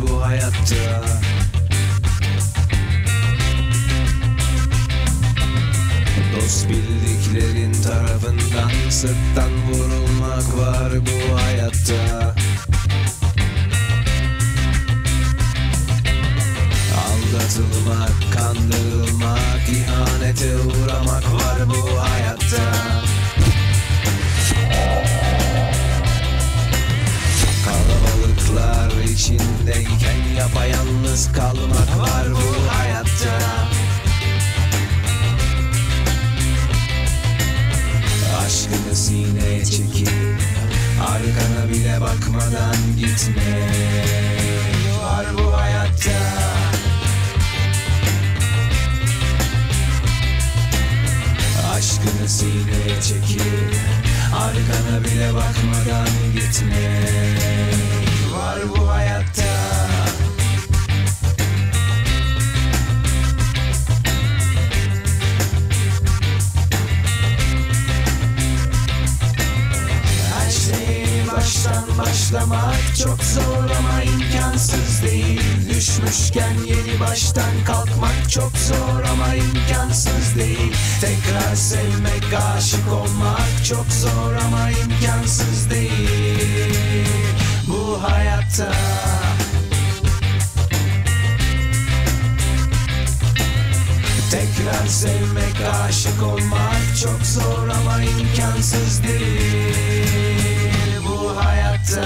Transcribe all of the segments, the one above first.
bu hayatta Dost bildiklerin tarafından sırttan vurulmak var bu hayatta Aldatılmak, kandırılmak, ihanete uğramak var bu hayatta Kalabalıklar içindeyken yapayalnız kalmak var bu hayatta Aşkını sineye çekip Arkana bile bakmadan gitme Var bu hayatta Aşkını sineye çekip Arkana bile bakmadan gitme Var bu hayatta Her şeyi baştan başlamak çok zor ama imkansız değil Düşmüşken yeni baştan kalkmak çok zor ama imkansız değil Tekrar sevmek, aşık olmak çok zor ama imkansız değil Bu hayatta Tekrar sevmek, aşık olmak çok zor ama imkansız değil bu hayatta.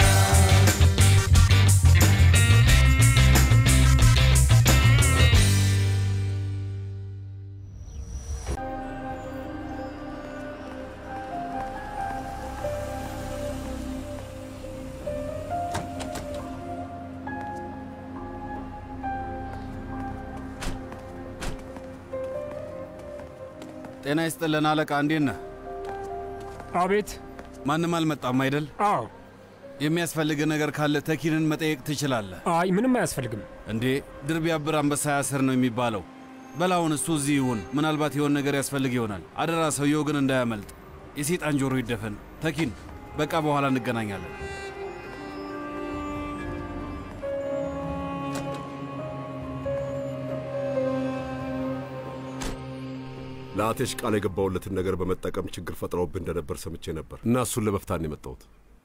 ጤና ይስጥልን አለቃ፣ እንዴት ነህ? አቤት። ማንም አልመጣም አይደል? አዎ። የሚያስፈልግ ነገር ካለ ተኪንን መጠየቅ ትችላለህ። አይ ምንም አያስፈልግም። እንዴ ድር ቢያብር አንበሳ ያስር ነው የሚባለው። በላውን እሱ እዚህ ይሁን፣ ምናልባት የሆን ነገር ያስፈልግ ይሆናል። አደራ ሰውየው ግን እንዳያመልጥ። የሴጣን ጆሮ ይደፈን። ተኪን፣ በቃ በኋላ እንገናኛለን። ለአቴሽ ቃል የገባውለትን ነገር በመጠቀም ችግር ፈጥረውብህ እንደነበር ሰምቼ ነበር እና እሱን ለመፍታት ነው የመጣሁት።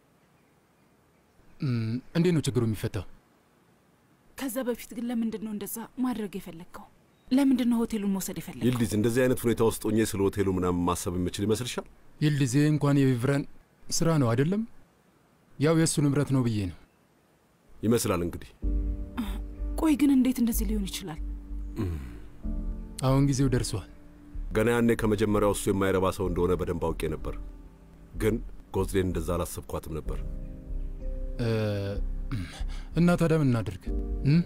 እንዴት ነው ችግሩ የሚፈታው? ከዛ በፊት ግን ለምንድን ነው እንደዛ ማድረግ የፈለግከው? ለምንድን ነው ሆቴሉን መውሰድ የፈለግከው? ይልዲዝ፣ እንደዚህ አይነት ሁኔታ ውስጥ ሆኜ ስለ ሆቴሉ ምናምን ማሰብ የምችል ይመስልሻል? ይልዲዜ እንኳን የቪቭረን ስራ ነው አይደለም፣ ያው የእሱ ንብረት ነው ብዬ ነው ይመስላል እንግዲህ። ቆይ ግን እንዴት እንደዚህ ሊሆን ይችላል? አሁን ጊዜው ደርሷል። ገና ያኔ ከመጀመሪያው እሱ የማይረባ ሰው እንደሆነ በደንብ አውቄ ነበር፣ ግን ጎዝዴን እንደዛ አላሰብኳትም ነበር። እ፣ እና ታዲያ ምን እናድርግ? እም?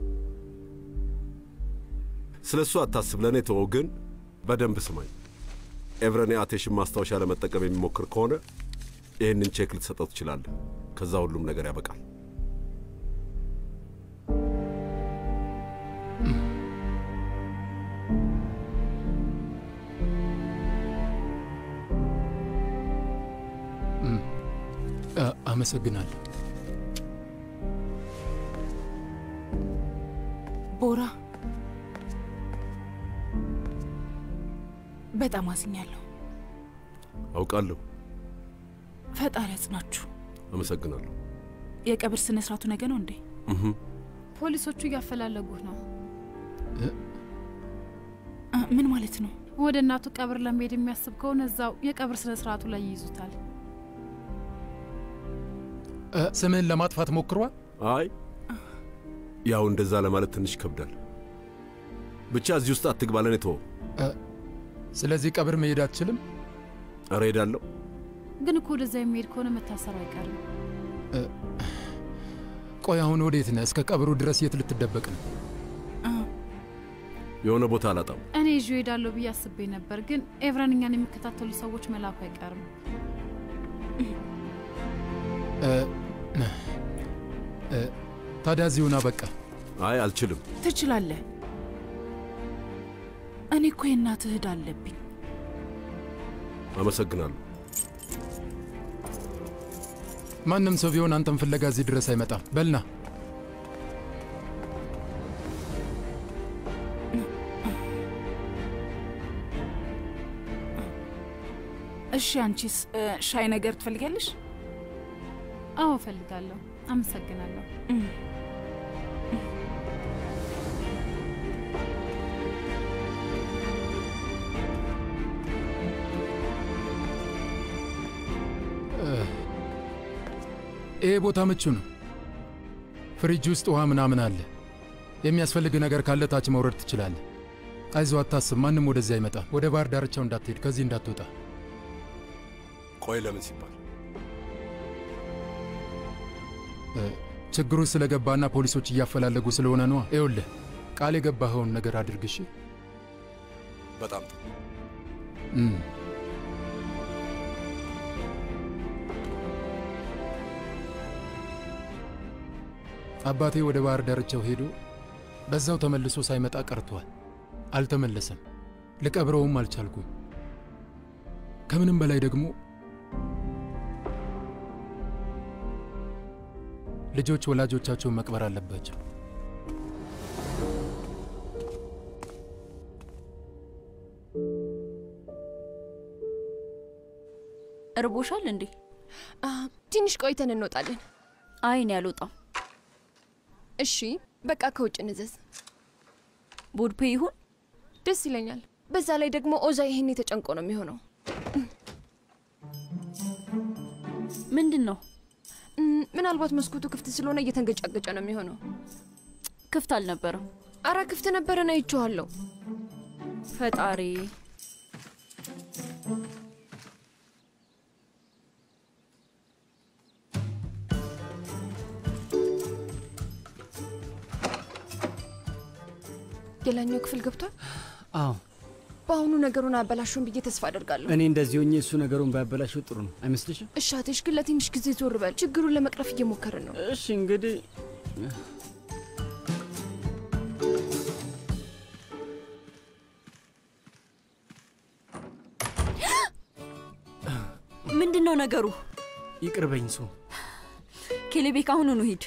ስለ እሱ አታስብ፣ ለእኔ ተወው። ግን በደንብ ስማኝ። ኤቭረኔ አቴሽን ማስታወሻ ለመጠቀም የሚሞክር ከሆነ ይህንን ቼክ ልትሰጠው ትችላለህ። ከዛ ሁሉም ነገር ያበቃል። እም፣ አ፣ አመሰግናለሁ። ቦራ በጣም አዝኛለሁ። አውቃለሁ። ፈጣሪ ያጽናችሁ። አመሰግናለሁ። የቀብር ስነ ስርዓቱ ነገ ነው እንዴ? እህ፣ ፖሊሶቹ እያፈላለጉህ ነው። አ፣ ምን ማለት ነው? ወደ እናቱ ቀብር ለመሄድ የሚያስብ ከሆነ እዛው የቀብር ስነ ስርዓቱ ላይ ይይዙታል። እ፣ ስምህን ለማጥፋት ሞክሯል? አይ ያው እንደዛ ለማለት ትንሽ ይከብዳል። ብቻ እዚህ ውስጥ አትግባ፣ ለእኔ ተወው። እ፣ ስለዚህ ቀብር መሄድ አትችልም? ኧረ ሄዳለሁ። ግን እኮ ወደዛ የሚሄድ ከሆነ መታሰሩ አይቀርም። እ፣ ቆይ አሁን ወዴት ነህ? እስከ ቀብሩ ድረስ የት ልትደበቅ ነው? የሆነ ቦታ አላጣም። እኔ ይዤ እሄዳለሁ ብዬ አስቤ ነበር፣ ግን ኤቭረን እኛን የሚከታተሉ ሰዎች መላኩ አይቀርም። እ፣ እ፣ ታዲያ እዚሁና በቃ። አይ አልችልም። ትችላለህ። እኔ እኮ የእናትህ ዕዳ አለብኝ። አመሰግናለሁ። ማንም ሰው ቢሆን አንተን ፍለጋ እዚህ ድረስ አይመጣም። በልና እሺ፣ አንቺስ እ፣ ሻይ ነገር ትፈልጊያለሽ? አዎ እፈልጋለሁ። አመሰግናለሁ። ይሄ ቦታ ምቹ ነው። ፍሪጅ ውስጥ ውሃ ምናምን አለ። የሚያስፈልግ ነገር ካለ ታች መውረድ ትችላለህ። አይዞ አታስብ፣ ማንም ወደዚህ አይመጣም። ወደ ባህር ዳርቻው እንዳትሄድ፣ ከዚህ እንዳትወጣ። ቆይ ለምን ሲባል እ፣ ችግሩ ስለገባና ፖሊሶች እያፈላለጉ ስለሆነ ነዋ። ይኸውልህ ቃል የገባኸውን ነገር አድርግ እሺ። በጣም ጥሩ። እም። አባቴ ወደ ባህር ዳርቻው ሄዶ በዛው ተመልሶ ሳይመጣ ቀርቷል። አልተመለሰም። ልቀብረውም አልቻልኩም። ከምንም በላይ ደግሞ ልጆች ወላጆቻቸውን መቅበር አለባቸው። እርቦሻል እንዴ? አ፣ ትንሽ ቆይተን እንወጣለን። አይ እኔ አልወጣም። እሺ በቃ ከውጭ እንዘዝ። ቦድፔ ይሁን ደስ ይለኛል። በዛ ላይ ደግሞ ኦዛ ይሄን የተጨንቆ ነው የሚሆነው። ምንድን ነው? እም፣ ምናልባት መስኮቱ ክፍት ስለሆነ እየተንገጫገጨ ነው የሚሆነው። ክፍት አልነበረም። አረ ክፍት ነበረን፣ አይቼዋለሁ። ፈጣሪ የላኛው ክፍል ገብቷል። አዎ በአሁኑ ነገሩን አበላሹን ብዬ ተስፋ አደርጋለሁ። እኔ እንደዚህ ሆኜ እሱ ነገሩን ባያበላሸው ጥሩ ነው አይመስልሽም? እሻቴሽ ግን ለትንሽ ጊዜ ዞር በል። ችግሩን ለመቅረፍ እየሞከርን ነው። እሺ እንግዲህ ምንድን ነው ነገሩ? ይቅርበኝ ሱ ኬሌቤክ አሁኑኑ ሂድ።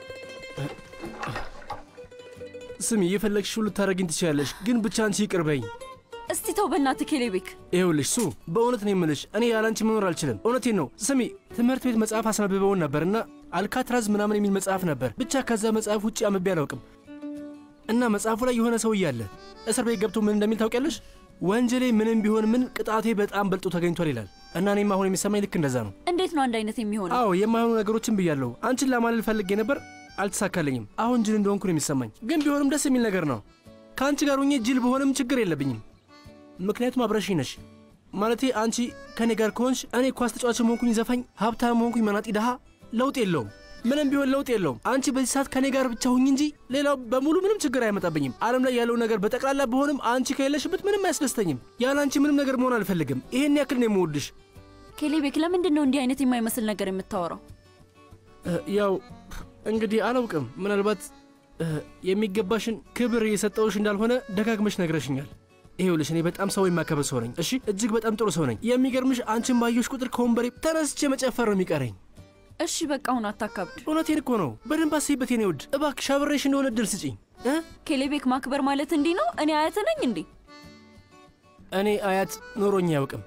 ስሚ፣ የፈለግሽው ልታደርጊኝ ትችላለሽ፣ ግን ብቻ አንቺ ይቅርበኝ። እስቲ ተው በእናትህ ኬሌቤክ። ይኸውልሽ ሱ፣ በእውነት ነው የምልሽ፣ እኔ ያላንቺ መኖር አልችልም። እውነቴን ነው። ስሚ፣ ትምህርት ቤት መጽሐፍ አስነብበውን ነበርና አልካትራዝ ምናምን የሚል መጽሐፍ ነበር። ብቻ ከዛ መጽሐፍ ውጭ አንብቤ አላውቅም። እና መጽሐፉ ላይ የሆነ ሰው እያለ እስር ቤት ገብቶ ምን እንደሚል ታውቂያለሽ? ወንጀሌ ምንም ቢሆን ምን ቅጣቴ በጣም በልጦ ተገኝቷል ይላል። እና እኔም አሁን የሚሰማኝ ልክ እንደዛ ነው። እንዴት ነው አንድ አይነት የሚሆነው? አዎ የማይሆኑ ነገሮችን ብያለሁ። አንቺን ለማለል ፈልጌ ነበር፣ አልተሳካልኝም። አሁን ጅል እንደሆንኩ ነው የሚሰማኝ። ግን ቢሆንም ደስ የሚል ነገር ነው። ከአንቺ ጋር ሆኜ ጅል በሆንም ችግር የለብኝም። ምክንያቱም አብረሽኝ ነሽ። ማለቴ አንቺ ከእኔ ጋር ከሆንሽ እኔ ኳስ ተጫዋች መሆንኩኝ ዘፋኝ፣ ሀብታም መሆንኩኝ መናጢ ድሃ፣ ለውጥ የለውም። ምንም ቢሆን ለውጥ የለውም። አንቺ በዚህ ሰዓት ከእኔ ጋር ብቻ ሁኝ እንጂ ሌላው በሙሉ ምንም ችግር አይመጣብኝም። ዓለም ላይ ያለው ነገር በጠቅላላ በሆንም አንቺ ከሌለሽበት ምንም አያስደስተኝም። ያለ አንቺ ምንም ነገር መሆን አልፈልግም። ይሄን ያክል ነው የምወድሽ። ኬሌቤክ ለምንድን ነው እንዲህ አይነት የማይመስል ነገር የምታወራው? እ፣ ያው እንግዲህ አላውቅም። ምናልባት እ፣ የሚገባሽን ክብር የሰጠውሽ እንዳልሆነ ደጋግመሽ ነግረሽኛል። ይሄውልሽ እኔ በጣም ሰው የማከብር ሰው ነኝ። እሺ፣ እጅግ በጣም ጥሩ ሰው ነኝ። የሚገርምሽ አንቺን ባየሽ ቁጥር ከወንበሬ ተነስቼ መጨፈር ነው የሚቀረኝ። እሺ በቃ አሁን አታካብድ። እውነቴን እኮ ነው። በደንብ አስይበት የኔ ውድ። እባክሽ አብሬሽ እንደሆነ እድል ስጪኝ እ ኬሌቤክ ማክበር ማለት እንዲህ ነው? እኔ አያት ነኝ እንዴ? እኔ አያት ኖሮኝ አያውቅም።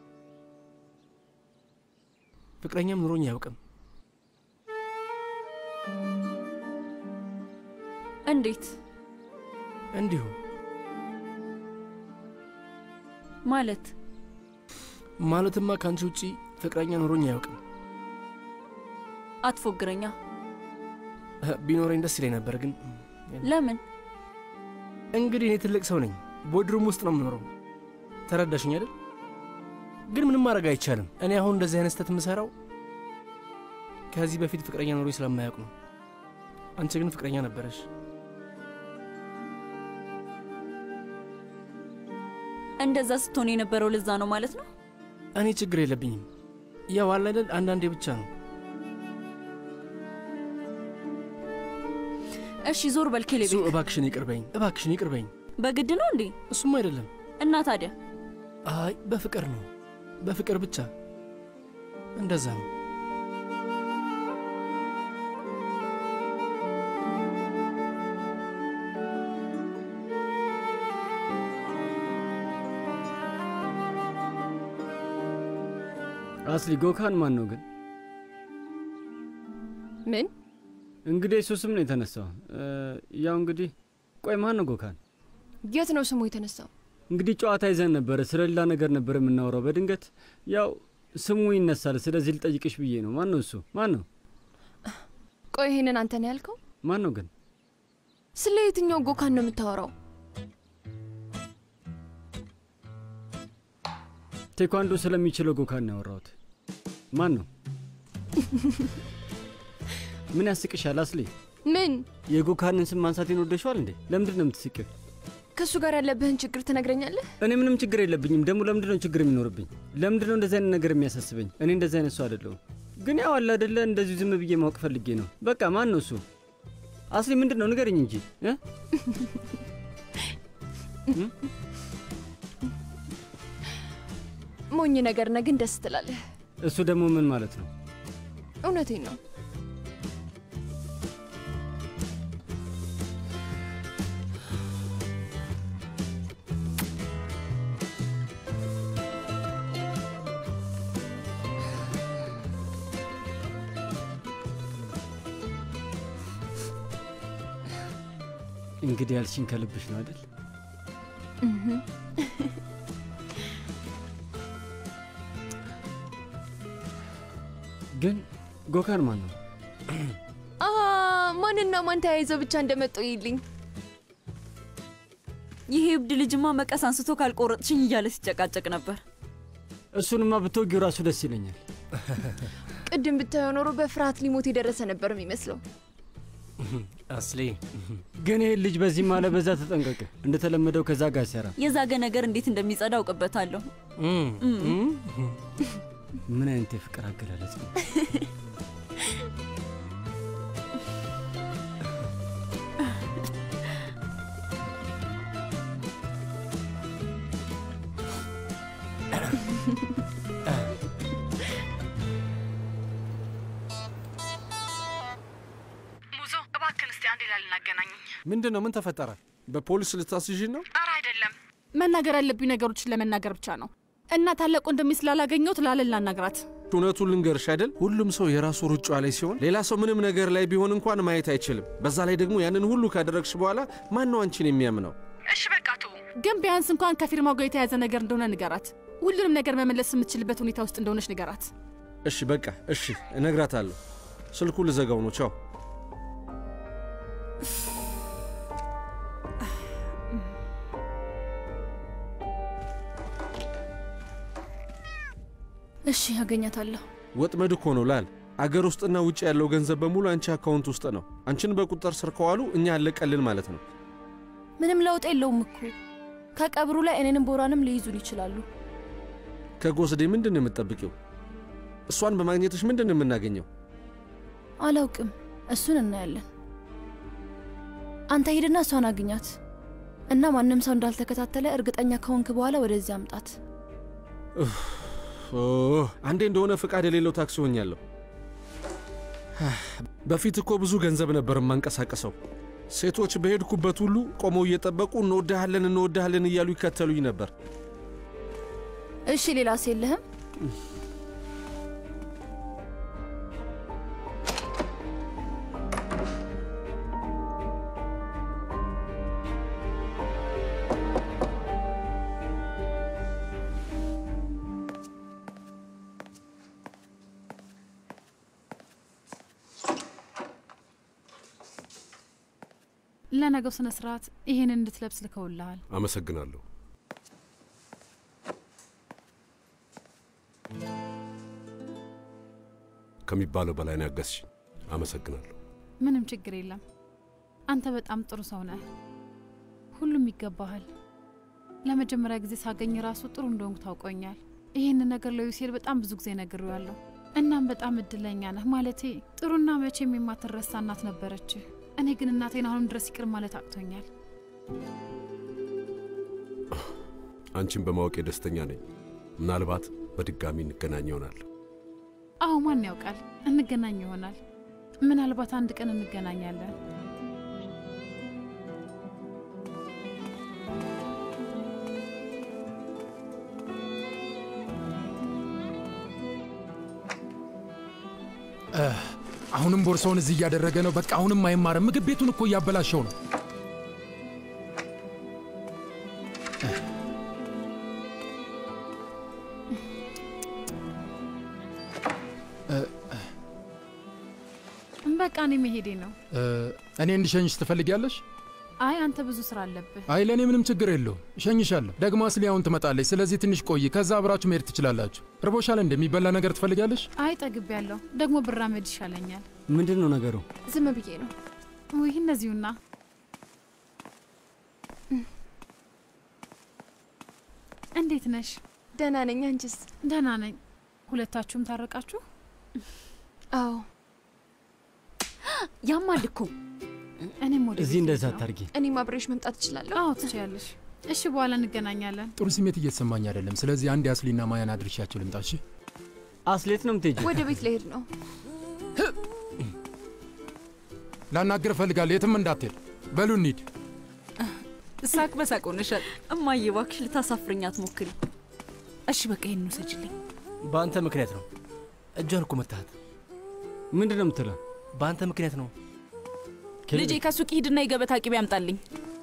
ፍቅረኛም ኖሮኝ አያውቅም። እንዴት እንዲሁ ማለት? ማለትማ ከአንቺ ውጪ ፍቅረኛ ኖሮኝ አያውቅም። አትፎግረኛ። እ፣ ቢኖረኝ ደስ ይለኝ ነበር ግን ለምን? እንግዲህ እኔ ትልቅ ሰው ነኝ። ቦድሩም ውስጥ ነው የምኖረው። ተረዳሽኝ አይደል? ግን ምንም ማድረግ አይቻልም። እኔ አሁን እንደዚህ አይነት ስህተት የምሰራው ከዚህ በፊት ፍቅረኛ ኖሮኝ ስለማያውቅ ነው። አንቺ ግን ፍቅረኛ ነበረሽ። እንደዛ ስትሆን የነበረው ለዛ ነው ማለት ነው? እኔ ችግር የለብኝም። ያው አለ አይደል አንዳንዴ ብቻ ነው። እሺ ዞር በል እሱ ኬሌቤክ። እባክሽን ይቅርበኝ፣ እባክሽን ይቅርበኝ። በግድ ነው እንዴ? እሱም አይደለም። እና ታዲያ አይ በፍቅር ነው፣ በፍቅር ብቻ እንደዛ ነው። አስሊ ጎካን ማን ነው ግን? ምን እንግዲህ እሱ ስም ነው የተነሳው። እ፣ ያው እንግዲህ ቆይ ማን ነው ጎካን? የት ነው ስሙ የተነሳው? እንግዲህ ጨዋታ ይዘን ነበረ፣ ስለ ሌላ ነገር ነበር የምናወራው። በድንገት ያው ስሙ ይነሳል። ስለዚህ ልጠይቅሽ ብዬ ነው። ማን ነው እሱ? ማን ነው? ቆይ ይሄንን አንተ ነው ያልከው? ማን ነው ግን? ስለ የትኛው ጎካን ነው የምታወራው? ቴኳንዶ ስለሚችለው ጎካን ነው ያወራሁት። ማን ነው? ምን ያስቅሻል አስሊ? ምን የጎካንን ስም ማንሳቴን ወደሸዋል እንዴ? ለምንድን ነው የምትስቂው? ከእሱ ጋር ያለብህን ችግር ትነግረኛለህ? እኔ ምንም ችግር የለብኝም። ደግሞ ለምንድን ነው ችግር የሚኖርብኝ? ለምንድን ነው እንደዚህ አይነት ነገር የሚያሳስበኝ? እኔ እንደዚህ አይነት ሰው አይደለሁም። ግን ያው አለ አይደለ፣ እንደዚሁ ዝም ብዬ ማወቅ ፈልጌ ነው። በቃ ማን ነው እሱ? አስሊ ምንድን ነው ንገረኝ እንጂ እ? ሞኝ ነገር ነህ፣ ግን ደስ ትላለህ። እሱ ደግሞ ምን ማለት ነው? እውነቴን ነው። እንግዲህ ያልሽኝ ከልብሽ ነው አይደል? እህ። ግን ጎካን ማን ነው? አ ማንና ማን ተያይዘው ብቻ እንደመጡ ይልኝ። ይሄ እብድ ልጅማ መቀስ አንስቶ ካልቆረጥሽኝ እያለ ሲጨቃጨቅ ነበር። እሱንማ ብትወጊው ራሱ ደስ ይለኛል። ቅድም ብታየው ኖሮ በፍርሃት ሊሞት የደረሰ ነበር የሚመስለው። አስሊ ግን ይህን ልጅ በዚህ ማለ በዛ ተጠንቀቅ። እንደተለመደው ከዛ ጋር አይሰራም። የዛገ ነገር እንዴት እንደሚጸዳ አውቅበታለሁ። ምን አይነት የፍቅር አገላለጽ ነው? ሙዞ እባክን እስቲ አንዴ ላልን አገናኘኝ። ምንድን ነው? ምን ተፈጠረ? በፖሊስ ልታስይዥን ነው? ኧረ አይደለም፣ መናገር ያለብኝ ነገሮችን ለመናገር ብቻ ነው እና ታላቅ ወንድሜ ስላላገኘሁት ላለን ላናግራት። እውነቱን ልንገርሽ አይደል፣ ሁሉም ሰው የራሱ ሩጫ ላይ ሲሆን ሌላ ሰው ምንም ነገር ላይ ቢሆን እንኳን ማየት አይችልም። በዛ ላይ ደግሞ ያንን ሁሉ ካደረግሽ በኋላ ማን ነው አንቺን የሚያምነው? እሺ በቃ ቱ ግን ቢያንስ እንኳን ከፊርማው ጋር የተያዘ ነገር እንደሆነ ንገራት። ሁሉንም ነገር መመለስ የምትችልበት ሁኔታ ውስጥ እንደሆነች ንገራት። እሺ በቃ እሺ፣ እነግራታለሁ። ስልኩ ልዘጋው ነው። ቻው። እሺ አገኛታለሁ። ወጥመድ እኮ ነው ላል። አገር ውስጥና ውጭ ያለው ገንዘብ በሙሉ አንቺ አካውንት ውስጥ ነው። አንቺን በቁጥጥር ስር ከዋሉ እኛ አለቀልን ማለት ነው። ምንም ለውጥ የለውም እኮ ከቀብሩ ላይ እኔንም ቦራንም ሊይዙን ይችላሉ። ከጎስዴ ምንድን ነው የምትጠብቂው? እሷን በማግኘትሽ ምንድን ነው የምናገኘው? አላውቅም፣ እሱን እናያለን። አንተ ሂድና እሷን አግኛት እና ማንም ሰው እንዳልተከታተለ እርግጠኛ ከሆንክ በኋላ ወደዚህ አምጣት። ኡፍ፣ ኦ፣ አንዴ እንደሆነ ፍቃድ የሌለው ታክሲ ሆኛለሁ። በፊት እኮ ብዙ ገንዘብ ነበር የማንቀሳቀሰው። ሴቶች በሄድኩበት ሁሉ ቆመው እየጠበቁ እንወድሃለን እንወድሃለን እያሉ ይከተሉኝ ነበር። እሺ ሌላስ የለህም? ለነገው ስነ ስርዓት ይህንን እንድትለብስ ልከውልሃል። አመሰግናለሁ። ከሚባለው በላይ ነው ያገዝሽኝ። አመሰግናለሁ። ምንም ችግር የለም። አንተ በጣም ጥሩ ሰው ነህ። ሁሉም ይገባሃል። ለመጀመሪያ ጊዜ ሳገኝ ራሱ ጥሩ እንደሆንኩ ታውቆኛል። ይህንን ነገር ለዩሴል በጣም ብዙ ጊዜ ነግሬዋለሁ። እናም በጣም እድለኛ ነህ። ማለቴ ጥሩና መቼም የማትረሳ እናት ነበረችህ። እኔ ግን እናቴን አሁንም ድረስ ይቅር ማለት አቅቶኛል። አንቺን በማወቄ ደስተኛ ነኝ። ምናልባት በድጋሚ እንገናኝ ይሆናል። አዎ፣ ማን ያውቃል? እንገናኝ ይሆናል። ምናልባት አንድ ቀን እንገናኛለን። አሁንም ቦርሳውን እዚህ እያደረገ ነው። በቃ አሁንም አይማርም። ምግብ ቤቱን እኮ እያበላሸው ነው። በቃ እኔ መሄዴ ነው። እ፣ እኔ እንድሸኝሽ ትፈልጊያለሽ? አይ አንተ ብዙ ስራ አለብህ። አይ ለእኔ ምንም ችግር የለውም፣ እሸኝሻለሁ። ደግሞ አስሊ አሁን ትመጣለች። ስለዚህ ትንሽ ቆይ፣ ከዛ አብራችሁ መሄድ ትችላላችሁ። ርቦሻል? እንደሚበላ ነገር ትፈልጊያለሽ? አይ ጠግብ ያለሁ ደግሞ ብራመድ ይሻለኛል። ምንድን ነው ነገሩ? ዝም ብዬ ነው። ውይ እነዚሁና እንዴት ነሽ? ደህና ነኝ። አንቺስ? ደህና ነኝ። ሁለታችሁም ታረቃችሁ? አዎ። ያማል እኮ እኔም ወደ እዚህ እንደዛ አታርጊ። እኔም አብሬሽ መምጣት እችላለሁ? አዎ ትችያለሽ። እሺ በኋላ እንገናኛለን። ጥሩ ስሜት እየተሰማኝ አይደለም። ስለዚህ አንድ አስሊና ማያን አድርሻቸው ልምጣ። እሺ? አስሌት ነው የምትሄጂው? ወደ ቤት ልሄድ ነው። ላናግር እፈልጋለሁ። የትም እንዳትሄድ። በሉ እንሂድ። ሳቅ በሳቅ ሆነሻል። እማዬ እባክሽ ልታሳፍርኝ አትሞክሪ። እሺ በቃ ይህን ውሰጅልኝ። በአንተ ምክንያት ነው። እጇን እኮ መታሃት። ምንድን ነው የምትለው? በአንተ ምክንያት ነው። ልጄ ከሱቅ ሂድና የገበታ ቅቤ ያምጣልኝ።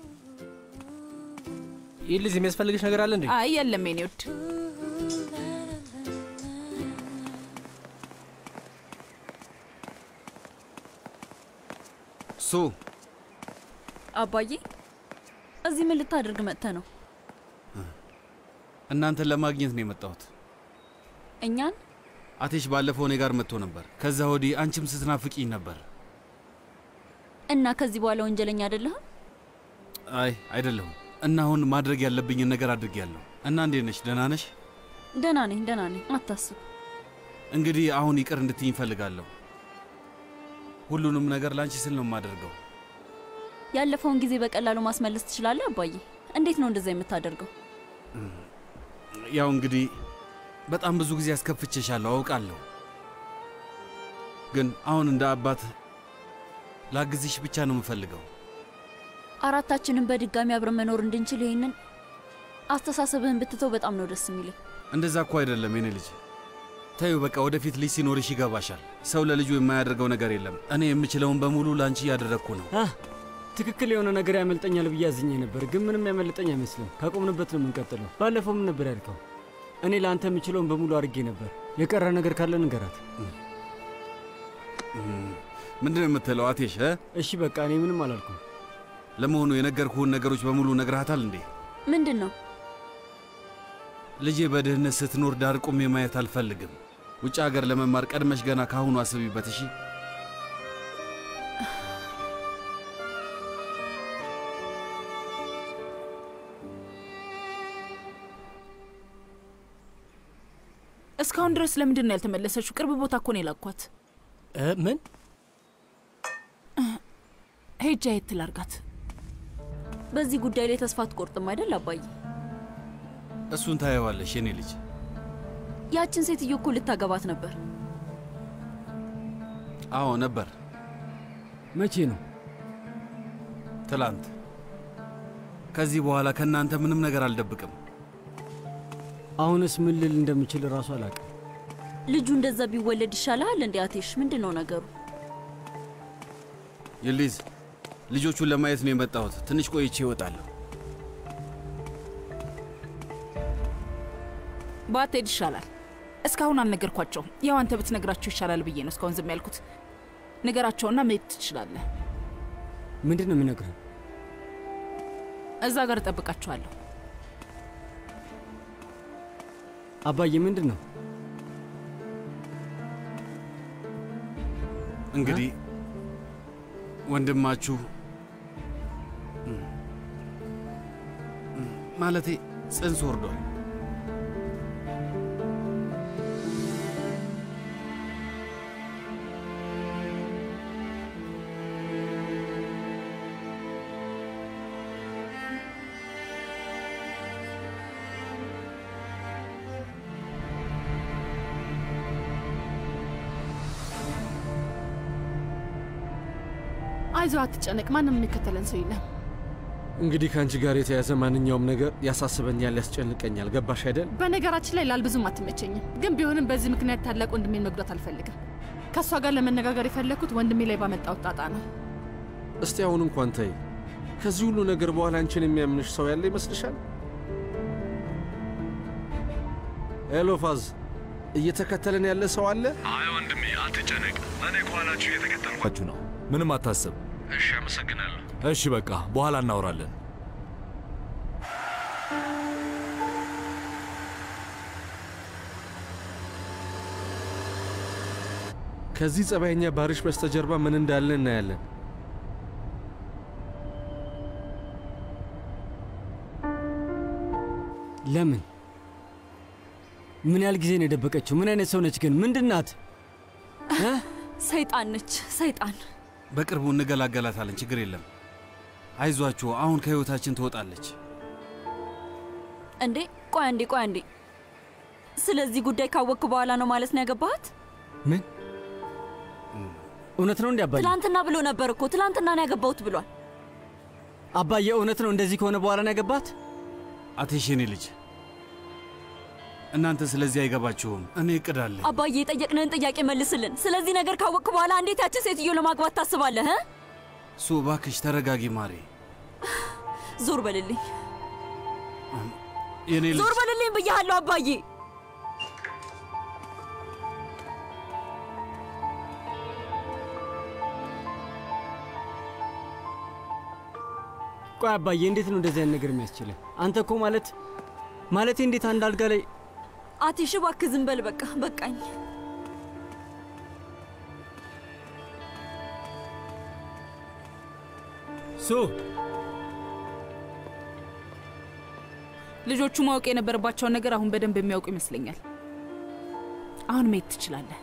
ይህ ልጅ የሚያስፈልግሽ ነገር አለ እንዴ? አይ የለም የኔ ውድ። ሱ አባዬ እዚህ ምን ልታደርግ መጥተ ነው? እናንተን ለማግኘት ነው የመጣሁት። እኛን አቴሽ ባለፈው እኔ ጋር መጥቶ ነበር። ከዛ ወዲህ አንቺም ስትናፍቂኝ ነበር። እና ከዚህ በኋላ ወንጀለኛ አይደለህም? አይ አይደለሁም። እና አሁን ማድረግ ያለብኝን ነገር አድርጌያለሁ። እና እንዴት ነሽ? ደህና ነሽ? ደህና ነኝ፣ ደህና ነኝ። አታስብ። እንግዲህ አሁን ይቅር እንድትይኝ እፈልጋለሁ። ሁሉንም ነገር ለአንቺ ስል ነው የማደርገው። ያለፈውን ጊዜ በቀላሉ ማስመለስ ትችላለህ አባዬ። እንዴት ነው እንደዛ የምታደርገው? ያው እንግዲህ በጣም ብዙ ጊዜ አስከፍቼሻለሁ አውቃለሁ። ግን አሁን እንደ አባት ላግዝሽ ብቻ ነው የምፈልገው። አራታችንን በድጋሚ አብረን መኖር እንድንችል ይህንን አስተሳሰብህን ብትተው በጣም ነው ደስ የሚለኝ። እንደዛ እኮ አይደለም የኔ ልጅ። ተዩ በቃ ወደፊት ልጅ ሲኖርሽ ይገባሻል። ሰው ለልጁ የማያደርገው ነገር የለም። እኔ የምችለውን በሙሉ ለአንቺ እያደረግኩ ነው። ትክክል የሆነ ነገር ያመልጠኛል ብዬ አዝኜ ነበር፣ ግን ምንም ያመልጠኝ አይመስልም። ካቆምንበት ነው የምንቀጥለው። ባለፈው ምን ነበር ያልከው? እኔ ለአንተ የምችለውን በሙሉ አድርጌ ነበር። የቀረ ነገር ካለ ንገራት። ምንድን ነው የምትለው አቴሽ? እ? እሺ በቃ እኔ ምንም አላልኩም። ለመሆኑ የነገርኩህን ነገሮች በሙሉ ነግረሃታል እንዴ? ምንድን ነው? ልጄ በድህነት ስትኖር ዳር ቆሜ ማየት አልፈልግም። ውጭ ሀገር ለመማር ቀድመሽ ገና ካሁኑ አስቢበት። እሺ እስካሁን ድረስ ለምንድን ነው ያልተመለሰችው? ቅርብ ቦታ እኮ ነው የላኳት። ምን ሄጃ የት ላርጋት? በዚህ ጉዳይ ላይ ተስፋ አትቆርጥም አይደል አባዬ? እሱን ታየዋለሽ የኔ ልጅ። ያችን ሴትዮ እኮ ልታገባት ነበር። አዎ ነበር። መቼ ነው? ትላንት። ከዚህ በኋላ ከእናንተ ምንም ነገር አልደብቅም። አሁንስ ምን ልል እንደምችል እራሱ አላውቅም። ልጁ እንደዛ ቢወለድ ይሻልሃል እንዴ አቴሽ? ምንድን ነው ነገሩ? ይሊዝ ልጆቹን ለማየት ነው የመጣሁት። ትንሽ ቆይቼ እወጣለሁ። ባትሄድ ይሻላል። እስካሁን አልነገርኳቸውም። ያው አንተ ብትነግራቸው ይሻላል ብዬ ነው እስካሁን ዝም ያልኩት። ንገራቸውና መሄድ ትችላለህ። ምንድን ነው የሚነግረን? እዛ ጋር እጠብቃቸዋለሁ። አባዬ ምንድን ነው እንግዲህ ወንድማችሁ ማለቴ ጽንስ ወርዷል። አይዞህ፣ አትጨነቅ። ማንም የሚከተለን ሰው የለም። እንግዲህ ከአንቺ ጋር የተያዘ ማንኛውም ነገር ያሳስበኛል፣ ያስጨንቀኛል። ገባሽ አይደል? በነገራችን ላይ ላልብዙም አትመቸኝም፣ ግን ቢሆንም በዚህ ምክንያት ታላቅ ወንድሜን መጉዳት አልፈልግም። ከእሷ ጋር ለመነጋገር የፈለግኩት ወንድሜ ላይ ባመጣው ጣጣ ነው። እስቲ አሁን እንኳን ተይ። ከዚህ ሁሉ ነገር በኋላ አንቺን የሚያምንሽ ሰው ያለ ይመስልሻል? ኤሎፋዝ እየተከተለን ያለ ሰው አለ? አይ ወንድሜ አትጨነቅ። እኔ ከኋላችሁ እየተከተልኳችሁ ነው። ምንም አታስብ። እሺ፣ አመሰግናለሁ። እሺ በቃ በኋላ እናወራለን። ከዚህ ጸባይኛ ባሪሽ በስተጀርባ ምን እንዳለ እናያለን። ለምን? ምን ያህል ጊዜ ነው የደበቀችው? ምን አይነት ሰው ነች ግን? ምንድን ናት? ሰይጣን ነች፣ ሰይጣን። በቅርቡ እንገላገላታለን። ችግር የለም። አይዟችሁ፣ አሁን ከህይወታችን ትወጣለች። እንዴ ቆይ አንዴ ቆይ አንዴ። ስለዚህ ጉዳይ ካወቅክ በኋላ ነው ማለት ነው ያገባሃት? ምን እውነት ነው እንዲ አባዬ? ትላንትና ብሎ ነበር እኮ ትላንትና ነው ያገባሁት ብሏል። አባዬ እውነት ነው እንደዚህ ከሆነ በኋላ ነው ያገባት? አቴሽ የኔ ልጅ፣ እናንተ ስለዚህ አይገባችሁም። እኔ እቅድ አለኝ። አባዬ የጠየቅንህን ጥያቄ መልስልን። ስለዚህ ነገር ካወቅክ በኋላ እንዴት ያችን ሴትዮ ለማግባት ታስባለህ? እ? እሱ እባክሽ ተረጋጊ ማሬ። ዞር በልልኝ፣ የኔ ልጅ ዞር በልልኝ ብያሃለሁ አባዬ። ቆይ አባዬ እንዴት ነው እንደዚህ አይነት ነገር የሚያስችልህ? አንተ እኮ ማለት ማለቴ እንዴት አንድ አልጋ ላይ አቲሽ እባክህ ዝም በል በቃ በቃኝ። ሱ ልጆቹ ማወቅ የነበረባቸውን ነገር አሁን በደንብ የሚያውቁ ይመስለኛል። አሁን መሄድ ትችላለህ።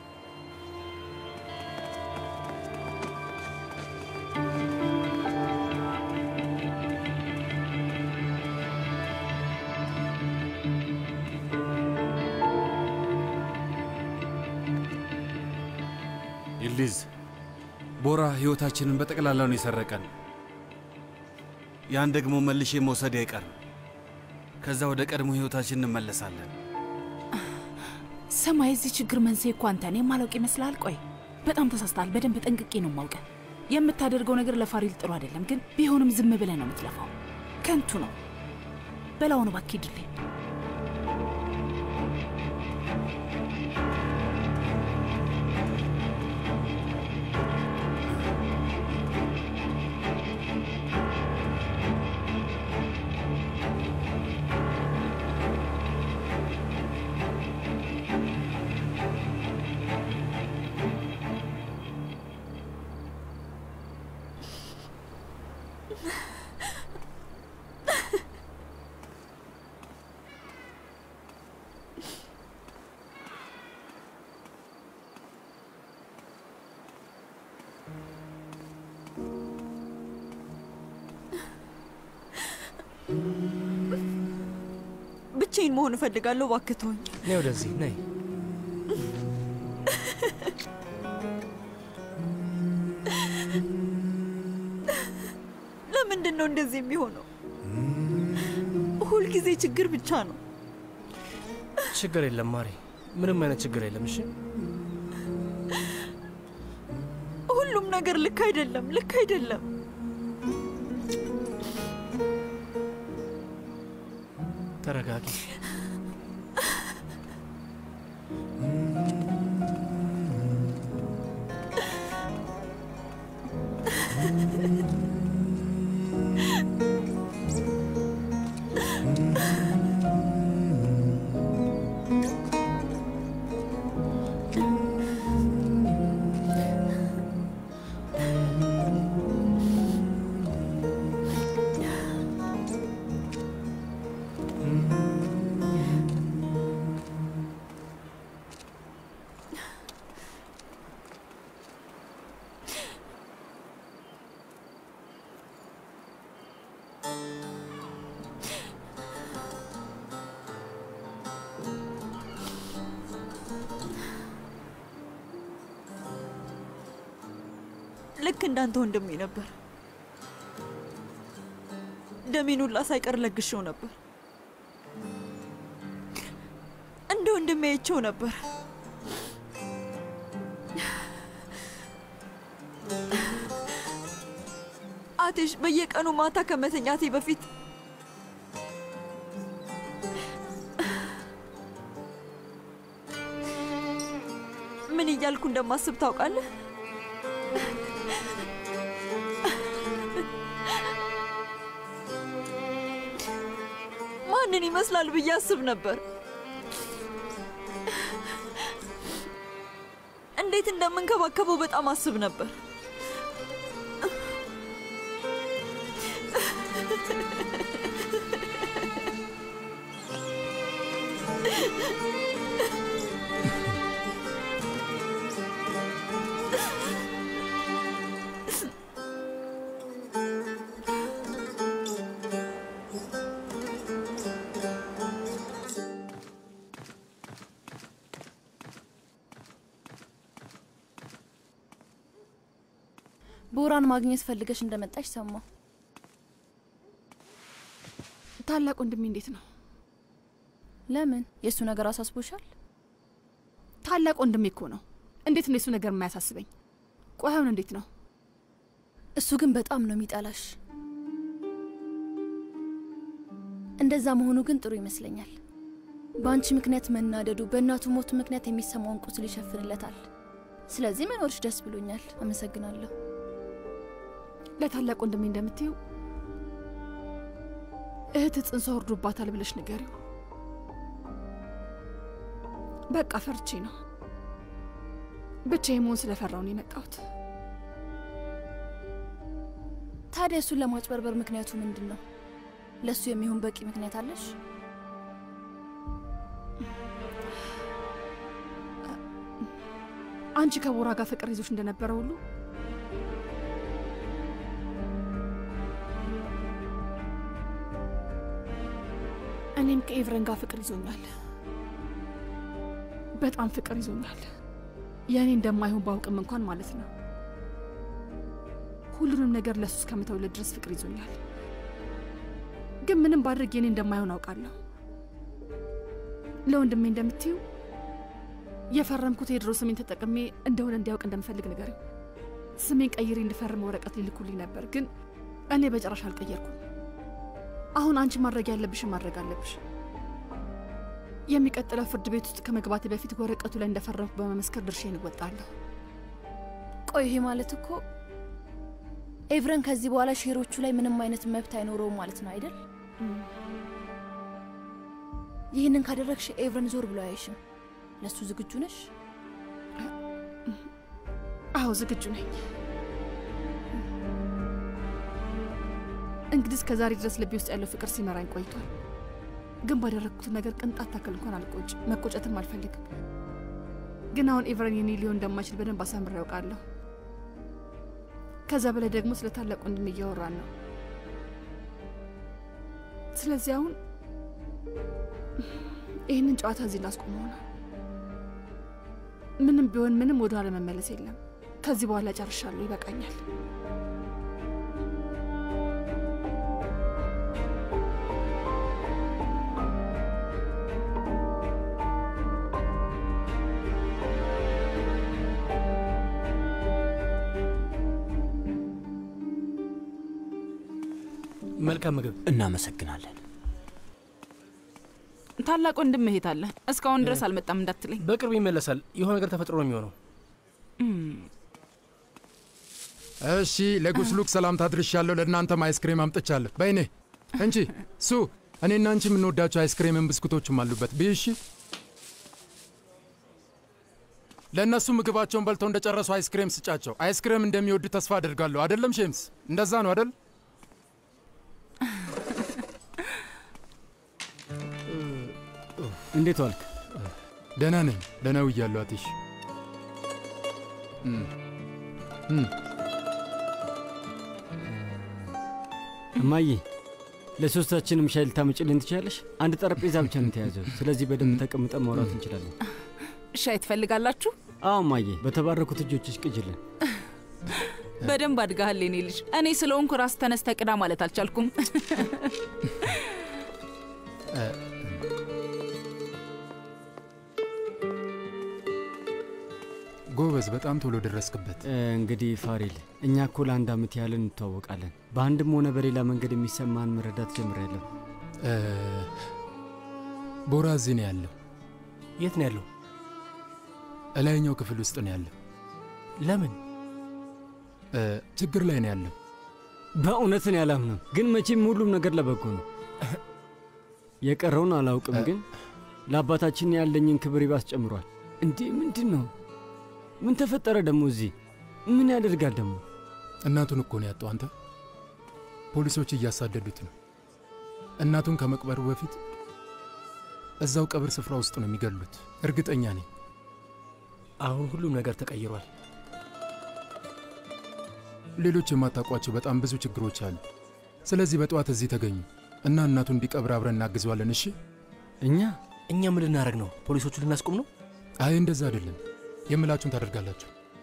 ይልዲዝ ቦራ ሕይወታችንን በጠቅላላው ነው የሰረቀን። ያን ደግሞ መልሼ መውሰድ አይቀርም። ከዛ ወደ ቀድሞ ሕይወታችን እንመለሳለን። ሰማይ፣ የዚህ ችግር መንስኤ እኮ አንተ ነህ። የማላውቅ ይመስልሃል? ቆይ በጣም ተሳስተሃል። በደንብ ጠንቅቄ ነው የማውቀ። የምታደርገው ነገር ለፋሪል ጥሩ አይደለም፣ ግን ቢሆንም ዝም ብለህ ነው የምትለፋው። ከንቱ ነው። በላውን እባክህ ሂድልኝ። ብቻዬን መሆን እፈልጋለሁ። እባክህ ተወኝ። ነይ ወደዚህ ነይ። ለምንድን ነው እንደዚህ የሚሆነው? ሁልጊዜ ችግር ብቻ ነው። ችግር የለም ማሪ፣ ምንም አይነት ችግር የለም። እሺ ሁሉም ነገር ልክ አይደለም፣ ልክ አይደለም። ተረጋጊ። ልክ እንዳንተ ወንድሜ ነበር። ደሜን ሁላ ሳይቀር ለግሼው ነበር። እንደ ወንድሜ አይቼው ነበር። አቴሽ በየቀኑ ማታ ከመተኛቴ በፊት ምን እያልኩ እንደማስብ ታውቃለህ? ማንን ይመስላል ብዬ አስብ ነበር። እንዴት እንደምንከባከበው በጣም አስብ ነበር። ቦራን ማግኘት ፈልገሽ እንደመጣሽ ሰማሁ። ታላቅ ወንድሜ እንዴት ነው? ለምን? የእሱ ነገር አሳስቦሻል? ታላቅ ወንድሜ እኮ ነው። እንዴት ነው የሱ ነገር የማያሳስበኝ? ቆይ አሁን እንዴት ነው? እሱ ግን በጣም ነው የሚጠላሽ። እንደዛ መሆኑ ግን ጥሩ ይመስለኛል። በአንቺ ምክንያት መናደዱ፣ በእናቱ ሞት ምክንያት የሚሰማውን ቁስል ይሸፍንለታል። ስለዚህ መኖርሽ ደስ ብሎኛል። አመሰግናለሁ። ለታላቅ ወንድሜ እንደምትይው እህት ጽንሷ ወርዶባታል ብለሽ ንገሪው። በቃ ፈርቼ ነው ብቻዬን መሆን ስለፈራው ነው የመጣሁት። ታዲያ እሱን ለማጭበርበር ምክንያቱ ምንድን ነው? ለእሱ የሚሆን በቂ ምክንያት አለሽ? አንቺ ከቦራ ጋር ፍቅር ይዞሽ እንደነበረ ሁሉ እኔም ከኤቭረን ጋር ፍቅር ይዞኛል። በጣም ፍቅር ይዞኛል። የእኔ እንደማይሆን ባውቅም እንኳን ማለት ነው። ሁሉንም ነገር ለሱ እስከምተውለት ድረስ ፍቅር ይዞኛል። ግን ምንም ባድርግ የኔ እንደማይሆን አውቃለሁ። ለወንድሜ እንደምትዩ የፈረምኩት የድሮ ስሜን ተጠቅሜ እንደሆነ እንዲያውቅ እንደምፈልግ ንገሪው። ስሜን ቀይሬ እንድፈርም ወረቀት ሊልኩልኝ ነበር፣ ግን እኔ በጨራሽ አልቀየርኩም። አሁን አንቺ ማድረግ ያለብሽን ማድረግ አለብሽ። የሚቀጥለው ፍርድ ቤት ውስጥ ከመግባቴ በፊት ወረቀቱ ላይ እንደፈረምኩ በመመስከር ድርሼን እወጣለሁ። ቆይ ይሄ ማለት እኮ ኤቭረን ከዚህ በኋላ ሼሮቹ ላይ ምንም አይነት መብት አይኖረውም ማለት ነው አይደል? ይህንን ካደረግሽ ኤቭረን ዞር ብሎ አያይሽም። ለእሱ ዝግጁ ነሽ? አዎ ዝግጁ ነኝ። እንግዲህ እስከ ዛሬ ድረስ ልቤ ውስጥ ያለው ፍቅር ሲመራኝ ቆይቷል። ግን ባደረግኩት ነገር ቅንጣት ታክል እንኳን አልቆጭ መቆጨትም አልፈልግም። ግን አሁን ኤቨረን የኔ ሊሆን እንደማይችል በደንብ አሳምሬ ያውቃለሁ። ከዛ በላይ ደግሞ ስለ ታላቅ ወንድም እያወራን ነው። ስለዚህ አሁን ይህንን ጨዋታ እዚህ ላስቆመው ነው። ምንም ቢሆን ምንም ወደ ኋላ መመለስ የለም። ከዚህ በኋላ ጨርሻለሁ፣ ይበቃኛል። መልካም ምግብ። እናመሰግናለን። ታላቅ ወንድም መሄት አለ። እስካሁን ድረስ አልመጣም እንዳትለኝ። በቅርብ ይመለሳል። የሆነ ነገር ተፈጥሮ ነው የሚሆነው። እሺ፣ ለጉስሉክ ሰላምታ አድርሻለሁ። ለእናንተም አይስክሬም አምጥቻለሁ። በይኔ እንቺ ሱ እኔና አንቺ የምንወዳቸው አይስክሬምን ብስኩቶችም አሉበት። ብይ እሺ። ለእነሱ ምግባቸውን በልተው እንደጨረሱ አይስክሬም ስጫቸው። አይስክሬም እንደሚወዱ ተስፋ አድርጋለሁ። አደለም ሼምስ? እንደዛ ነው አደል? እንዴት ዋልክ? ደህና ነኝ። ደህና ውያለሁ አትሽ። እማዬ ለሶስታችንም ሻይ ልታመጭልን ትችላለሽ? አንድ ጠረጴዛ ብቻ ነው የተያዘው። ስለዚህ በደንብ ተቀምጠን ማውራት እንችላለን። ሻይ ትፈልጋላችሁ? አዎ እማዬ፣ በተባረኩት እጆችሽ ቅጅልን። በደንብ አድጋሃል የኔ ልጅ። እኔ ስለሆንኩ ራስ ተነስተ ቅዳ ማለት አልቻልኩም። ጎበዝ፣ በጣም ቶሎ ደረስክበት። እንግዲህ ፋሪል፣ እኛ እኮ ለአንድ ዓመት ያህል እንተዋወቃለን። በአንድም ሆነ በሌላ መንገድ የሚሰማን መረዳት ጀምሬያለሁ። እ፣ ቦራ እዚህ ነው ያለው። የት ነው ያለው? እላይኛው ክፍል ውስጥ ነው ያለው። ለምን? እ፣ ችግር ላይ ነው ያለው። በእውነትን ያላምንም፣ ግን መቼም ሁሉም ነገር ለበጎ ነው። የቀረውን አላውቅም፣ ግን ለአባታችን ያለኝን ክብር ይባስ ጨምሯል። እንዴ ምንድን ነው? ምን ተፈጠረ ደግሞ? እዚህ ምን ያደርጋል ደግሞ? እናቱን እኮ ነው ያጣው። አንተ ፖሊሶች እያሳደዱት ነው። እናቱን ከመቅበሩ በፊት እዛው ቀብር ስፍራ ውስጥ ነው የሚገሉት። እርግጠኛ ነኝ። አሁን ሁሉም ነገር ተቀይሯል። ሌሎች የማታውቋቸው በጣም ብዙ ችግሮች አሉ። ስለዚህ በጠዋት እዚህ ተገኙ እና እናቱን እንዲቀብር አብረን እናግዘዋለን። እሺ? እኛ እኛ ምን ልናደርግ ነው? ፖሊሶቹ ልናስቆም ነው? አይ እንደዛ አይደለም። የምላችሁን ታደርጋላችሁ።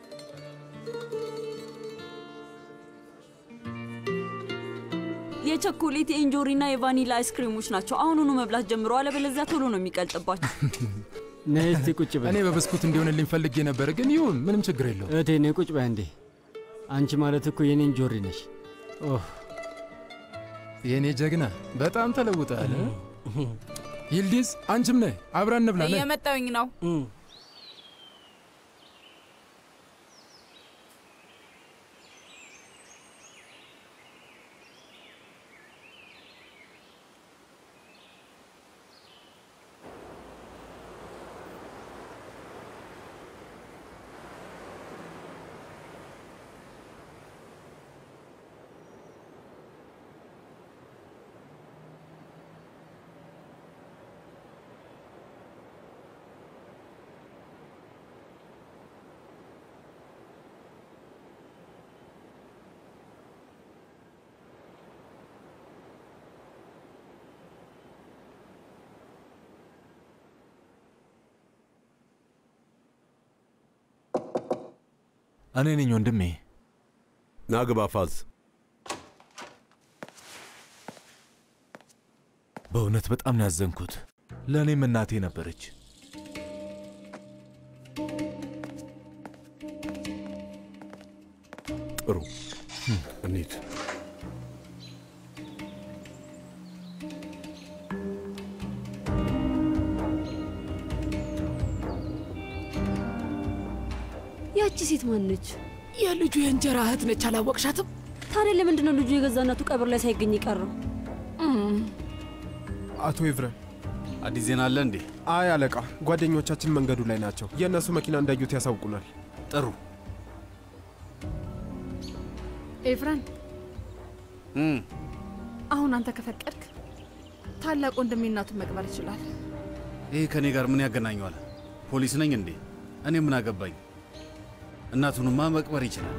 የቸኮሌት የእንጆሪና የቫኒላ አይስክሪሞች ናቸው። አሁኑኑ መብላት ጀምሮ፣ አለበለዚያ ቶሎ ነው የሚቀልጥባቸው። ነይ እስቲ ቁጭ በይ። እኔ በብስኩት እንዲሆንልኝ ፈልጌ ነበር፣ ግን ይሁን፣ ምንም ችግር የለው። እህቴ ነይ ቁጭ በይ አንዴ። አንቺ ማለት እኮ የኔ እንጆሪ ነሽ። ኦህ የእኔ ጀግና በጣም ተለውጠሃል። ይልዲዝ አንቺም ነይ፣ አብረን እንብላ። ነይ። እየመጣውኝ ነው። እኔ ነኝ ወንድሜ። ናግባ ፋዝ። በእውነት በጣም ነው ያዘንኩት። ለእኔም እናቴ ነበረች። ጥሩ እንሂድ። ያቺ ሴት ማነች? የልጁ የእንጀራ እህት ነች። አላወቅሻትም? ታዲያ ለምንድን ነው ልጁ የገዛ እናቱ ቀብር ላይ ሳይገኝ ቀረው? አቶ ኤቭረን አዲስ ዜና አለ እንዴ? አይ አለቃ፣ ጓደኞቻችን መንገዱ ላይ ናቸው። የእነሱ መኪና እንዳዩት ያሳውቁናል። ጥሩ። ኤፍረን፣ አሁን አንተ ከፈቀድክ ታላቅ ወንድሜ እናቱን መቅበር ይችላል። ይሄ ከእኔ ጋር ምን ያገናኘዋል? ፖሊስ ነኝ እንዴ? እኔ ምን አገባኝ? እናቱንማ መቅበር ይችላል።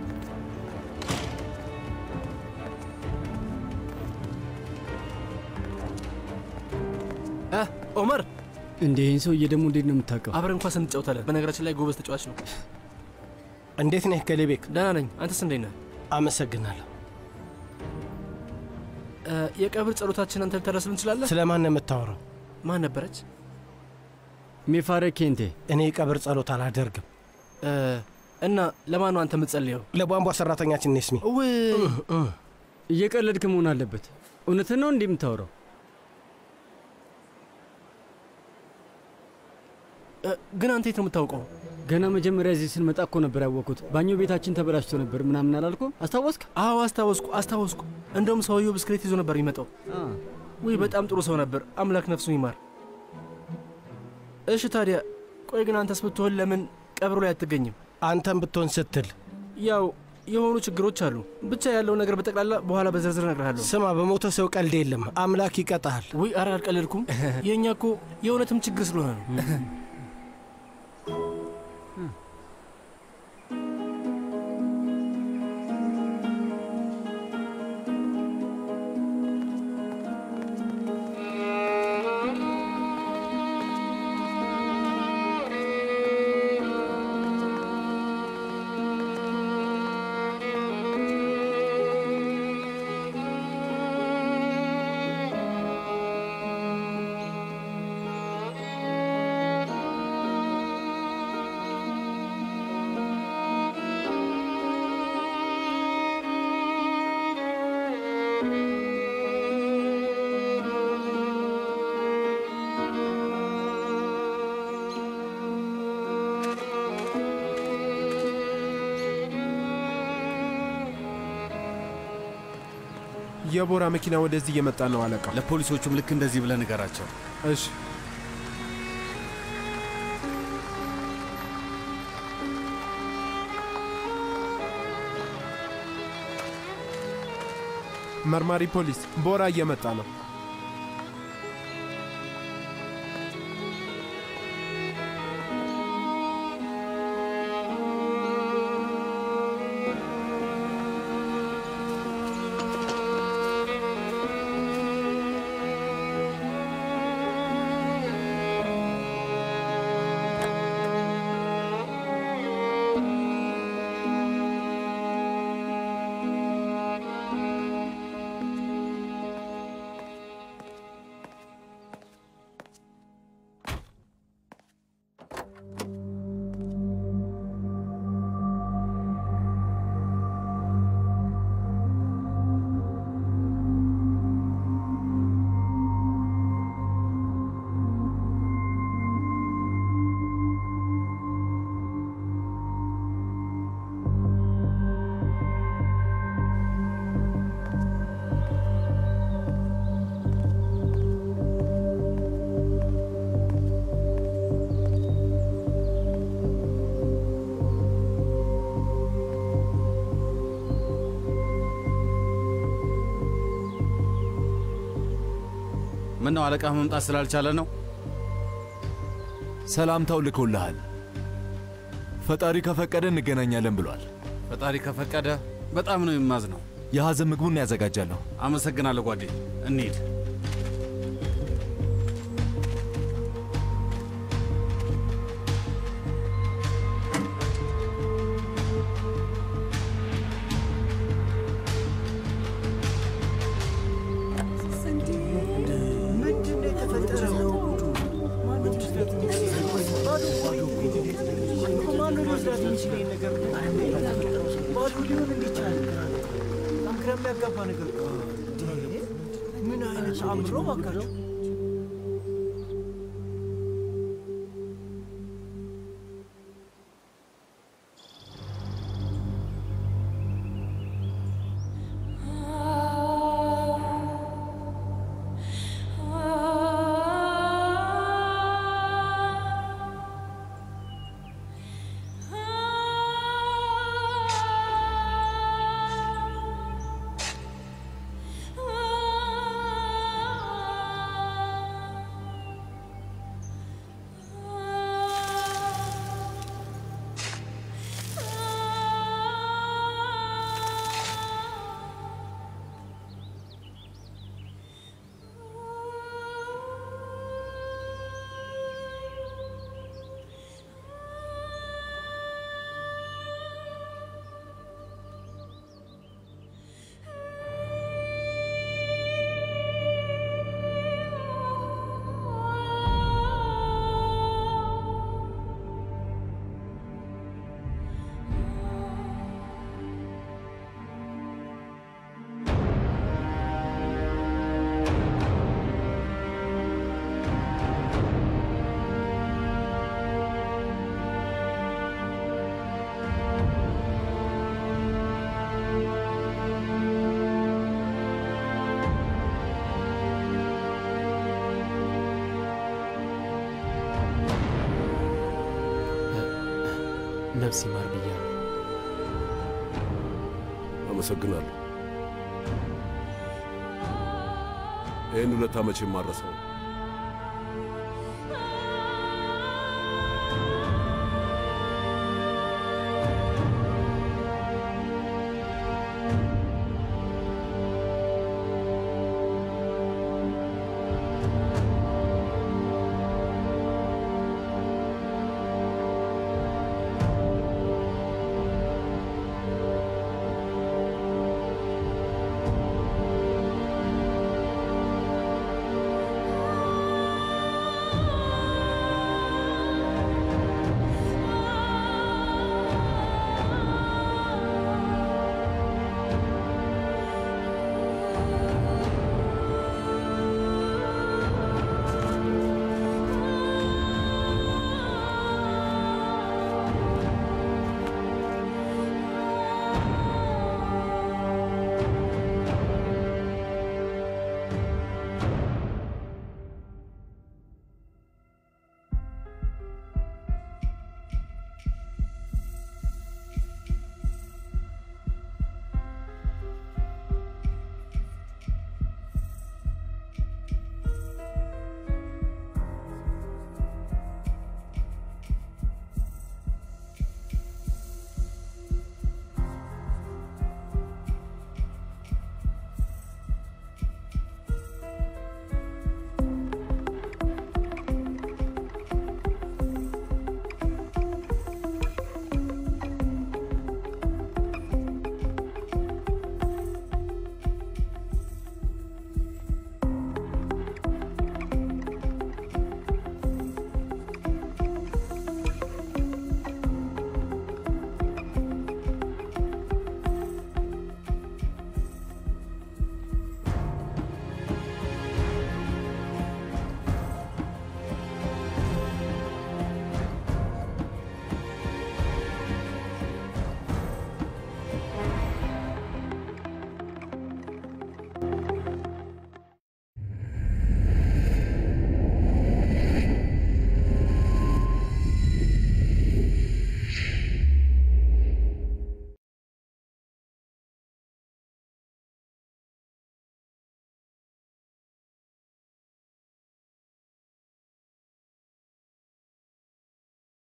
ኦመር እንዴ ይህን ሰውዬ ደግሞ እንዴት ነው የምታውቀው? አብረን እንኳን ስንጫወታለን። በነገራችን ላይ ጎበዝ ተጫዋች ነው። እንዴት ነህ ገሌቤክ? ደህና ነኝ። አንተስ እንዴት ነህ? አመሰግናለሁ። እ፣ የቀብር ጸሎታችን አንተ ልታደርስልን እንችላለን? ስለ ማን ነው የምታወራው? ማን ነበረች? ሜፋረ ኬንቴ። እኔ የቀብር ጸሎት አላደርግም። እ፣ እና ለማን ነው አንተ የምትጸልየው? ለቧንቧ ሰራተኛችን ኔስሚ። እየቀለድክ መሆን አለበት። እውነትን ነው እንዲህ የምታወራው? እ፣ ግን አንተ የት ነው የምታውቀው? ገና መጀመሪያ እዚህ ስንመጣ እኮ ነበር ያወቅኩት። ባኞ ቤታችን ተበላሽቶ ነበር ምናምን አላልኩ? አስታወስክ? አዎ አስታወስኩ አስታወስኩ። እንደውም ሰውየው ብስክሌት ይዞ ነበር የሚመጣው። ውይ በጣም ጥሩ ሰው ነበር። አምላክ ነፍሱን ይማር። እሺ ታዲያ ቆይ ግን አንተስ ብትሆን ለምን ቀብሩ ላይ አትገኝም? አንተም ብትሆን ስትል ያው የሆኑ ችግሮች አሉ። ብቻ ያለው ነገር በጠቅላላ በኋላ በዝርዝር እነግርሃለሁ። ስማ፣ በሞተ ሰው ቀልድ የለም። አምላክ ይቀጣሃል። ውይ ኧረ አልቀለድኩም። የእኛ እኮ የእውነትም ችግር ስለሆነ ነው። የቦራ መኪና ወደዚህ እየመጣ ነው አለቃ። ለፖሊሶቹም ልክ እንደዚህ ብለህ ንገራቸው። እሺ። መርማሪ ፖሊስ፣ ቦራ እየመጣ ነው። ምን ነው አለቃህ መምጣት ስላልቻለ ነው? ሰላምታው ልኮልሃል። ፈጣሪ ከፈቀደ እንገናኛለን ብሏል። ፈጣሪ ከፈቀደ በጣም ነው የማዝነው። የሐዘን ምግቡን ያዘጋጃለሁ። አመሰግናለሁ ጓዴ። እንሂድ። ምን አይነት አእምሮ ባካችሁ! ነፍስ ይማር ብያለሁ። አመሰግናለሁ። ይህን ሁለት ዓመት የማረሰው